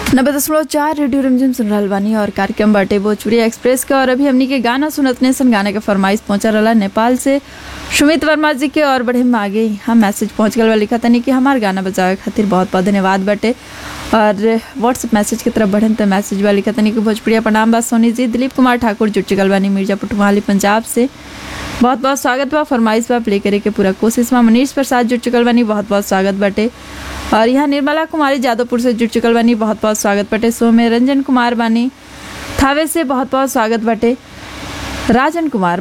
नब्बे दशमलव चार रेडियो रमझम सुन रहल बानी और कार्यक्रम बाटे भोजपुरी एक्सप्रेस के और अभी हमनी के गाना सुनतने सन गाने के फरमाइश पहुंचा रहा नेपाल से सुमित वर्मा जी के और बड़े में आगे हम मैसेज पहुंच गल बा लिखा तनी कि हमार गाना बजावे खातिर बहुत बहुत धन्यवाद बाटे और व्हाट्सएप मैसेज की तरफ बढ़न तो मैसेज बा लिखा तनी कि भोजपुरिया प्रणाम बा सोनी जी दिलीप कुमार ठाकुर जुट चुकल बानी मिर्जापुर टुमाली पंजाब से बहुत बहुत स्वागत बा फरमाइश बा प्ले करे के पूरा कोशिश में मनीष प्रसाद जुट चुकल बानी बहुत बहुत स्वागत बाटे और यहाँ निर्मला कुमारी जादवपुर से जुट चुकल बानी बहुत बहुत स्वागत बाटे सो में रंजन कुमार बानी थावे से बहुत बहुत स्वागत बाटे राजन कुमार